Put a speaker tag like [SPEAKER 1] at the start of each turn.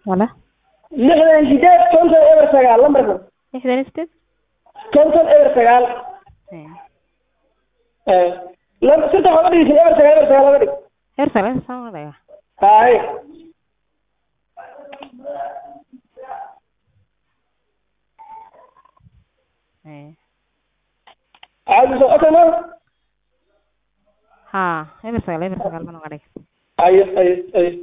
[SPEAKER 1] wala
[SPEAKER 2] lixdan sideed konton eber sagaal lambarka
[SPEAKER 1] lixdan iyo sideed
[SPEAKER 2] konton eber sagaal
[SPEAKER 1] Eh,
[SPEAKER 2] lam- saddex oga dhigeysin eber sagaal eber sagaal oga dhig
[SPEAKER 1] heer sare saan uga dhigaa
[SPEAKER 2] hay
[SPEAKER 1] Eh,
[SPEAKER 2] caadi soo okay ma
[SPEAKER 1] ha eber sagaal eber sagaal baan uga dhigay
[SPEAKER 2] ayo ayo ayo